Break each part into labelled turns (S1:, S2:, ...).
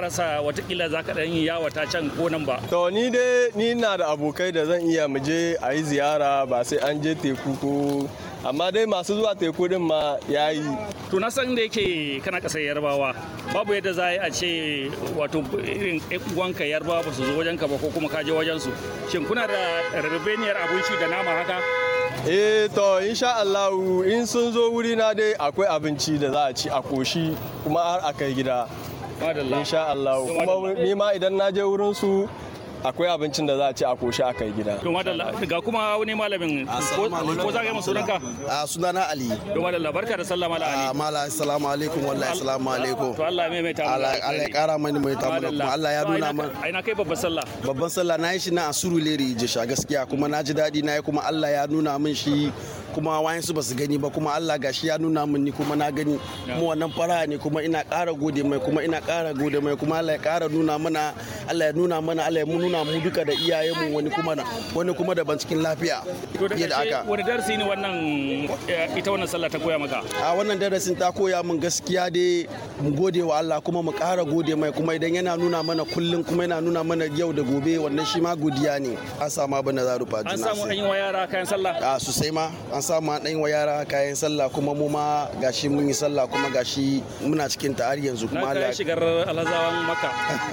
S1: rasa watakila za ka ɗan yi yawata can ko nan ba
S2: to ni dai ni na da abokai da zan iya mu je a yi ziyara ba sai an je teku ko amma dai masu zuwa teku din ma ya yi
S1: to na san da yake kana ƙasar yarbawa babu yadda za a ce wato irin uwanka yarbawa ba su zo wajen ka ba ko kuma ka je wajen su shin kuna da rabebeniyar abinci da nama haka
S2: eh to insha Allah in sun zo wuri na dai akwai abinci da za a ci a koshi kuma har a kai gida insha Allah kuma ni ma idan na je wurin su akwai abincin da za a ci a koshi a kai gida.
S1: To madalla ga kuma wani malamin ko za ka yi sunanka?
S3: A sunana Ali.
S1: To madalla barka da sallah mala Ali.
S3: Mala assalamu alaikum wallahi assalamu alaikum.
S1: To Allah mai mai ta
S3: Allah Allah ya kara mani mai ta mana kuma Allah ya nuna mana.
S1: Ai na kai babban sallah.
S3: Babban sallah na yi shi na Asuru Leri Jisha gaskiya kuma na ji daɗi na yi kuma Allah ya nuna min shi kuma wayansu ba su gani ba kuma Allah gashi ya nuna min ni kuma na gani mu wannan fara ne kuma ina ƙara gode mai kuma ina ƙara gode mai kuma Allah ya ƙara nuna mana Allah ya nuna mana Allah ya nuna mu duka da iyayenmu wani kuma wani kuma daban cikin lafiya
S1: yadda aka wani darasi ne wannan ita wannan sallah ta koya maka
S3: a wannan darasin ta koya min gaskiya dai mu gode wa Allah kuma mu ƙara gode mai kuma idan yana nuna mana kullum kuma yana nuna mana yau da gobe wannan shi ma godiya ne an samu abin da za rufa
S1: an samu an yi wa yara kayan sallah
S3: a sosai ma an samu an ɗan wa yara kayan sallah kuma mu ma gashi mun yi sallah kuma gashi muna cikin ta har yanzu kuma
S1: Allah ya shigar alhazawan maka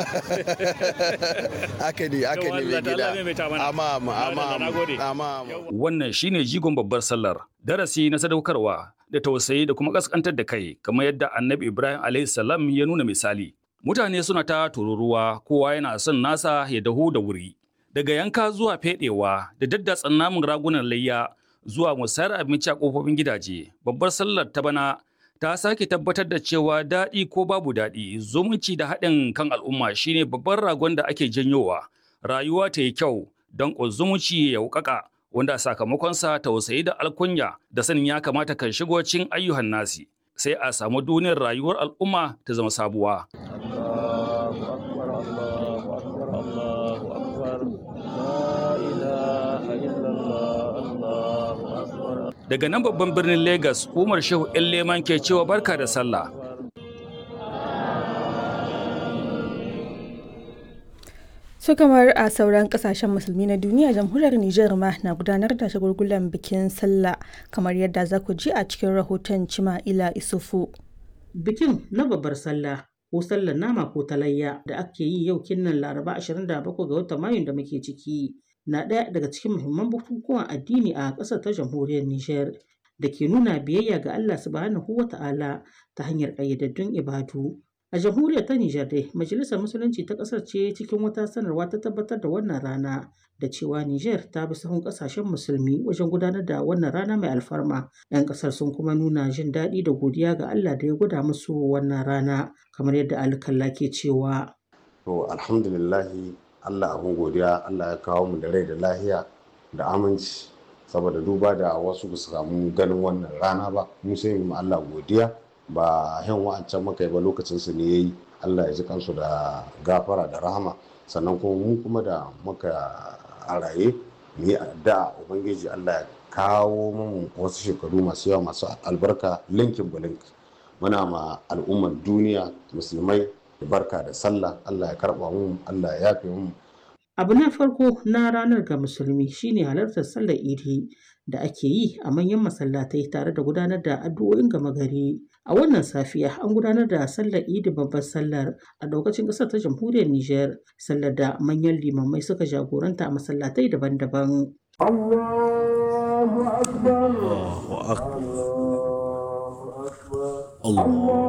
S3: haka ne haka ne mai gida amma amma amma
S1: wannan shine jigon babbar sallar darasi na sadaukarwa da tausayi da kuma kaskantar da kai kamar yadda annabi ibrahim alaihi salam ya nuna misali mutane suna ta tururuwa kowa yana son nasa ya dahu da wuri daga yanka zuwa fedewa da daddatsan namun ragunan layya zuwa musayar abinci a kofofin gidaje babbar sallar ta bana ta sake tabbatar da cewa daɗi ko babu daɗi zumunci da haɗin kan al'umma shine babban ragon da ake janyowa rayuwa ta yi kyau don zumunci ya wuƙaƙa wanda sakamakonsa tausayi da alkunya da sanin ya kamata kan shigo cin ayyuhan nasi sai a samu duniyar rayuwar al'umma ta zama sabuwa. Daga nan babban birnin Legas, Umar Shehu ‘yan leman ke cewa barka da sallah.
S4: su kamar a sauran kasashen musulmi na duniya jamhuriyar Nijar ma na gudanar da shagulgulan bikin sallah kamar yadda za ku ji a cikin rahoton Cima'ila Isufu.
S5: Bikin na babbar sallah ko sallar nama ko talayya da ake yi yau kinnan Laraba 27 ga watan Mayun da muke ciki na ɗaya daga cikin muhimman bukukuwan addini a ƙasar ta jamhuriyar Nijar da ke nuna biyayya ga Allah subhanahu wa ta'ala ta hanyar ƙayyadaddun ibadu. A jamhuriyar ta Nijar dai, Majalisar Musulunci ta ƙasar ce cikin wata sanarwa ta tabbatar da wannan rana da cewa Nijar ta bi sahun ƙasashen musulmi wajen gudanar da wannan rana mai alfarma. 'Yan ƙasar sun kuma nuna jin daɗi da godiya ga Allah da ya gwada musu wannan rana kamar yadda alkalla ke cewa.
S6: To alhamdulillahi Allah abin godiya Allah ya kawo mu da rai da lahiya da aminci saboda duba da wasu ba su samu ganin wannan rana ba mu sai mu Allah godiya ba yan wa'ancan muka yi ba lokacin su ne yayi Allah ya ji kansu da gafara da rahama sannan kuma mu kuma da muka a raye mu yi addu'a ubangiji Allah ya kawo mu wasu shekaru masu yawa masu albarka linkin bulink muna ma al'ummar duniya musulmai barka da sallah Allah ya karba mu Allah ya yafe mu
S5: Abu na farko na ranar ga musulmi shine halartar sallar idi da ake yi a manyan masallatai tare da gudanar da addu'o'in gama gari. A wannan safiya an gudanar da sallar idi babbar sallar a daukacin ƙasar ta jamhuriyar Nijar, sallar da manyan limamai suka jagoranta a masallatai daban-daban.
S7: Allahu akbar. Allahu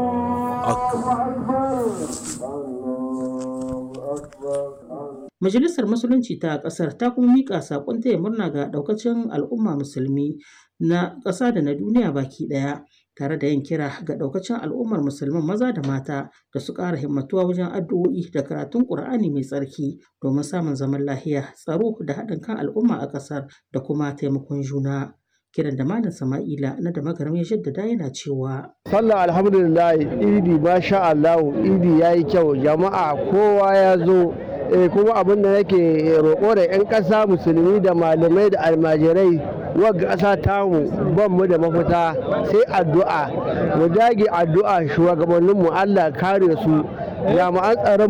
S5: Majalisar Musulunci ta ƙasar ta kuma miƙa saƙon taya murna ga ɗaukacin al'umma musulmi na ƙasa da na duniya baki ɗaya tare da yin kira ga ɗaukacin al'ummar musulman maza da mata da su ƙara himmatuwa wajen addu'o'i da karatun ƙur'ani mai tsarki domin samun zaman lahiya tsaro da haɗin kan al'umma a ƙasar da kuma taimakon juna. kiran da malam sama'ila na da magaram ya jaddada yana cewa
S8: sallah alhamdulillah idi masha Allah idi yayi kyau jama'a kowa ya zo kuma abin da nake roƙo da 'yan ƙasa musulmi da malamai da almajirai wagga ƙasa tamu ban mu da mafita sai addu'a mu dage addu'a shugabanninmu Allah kare su jami'an tsaron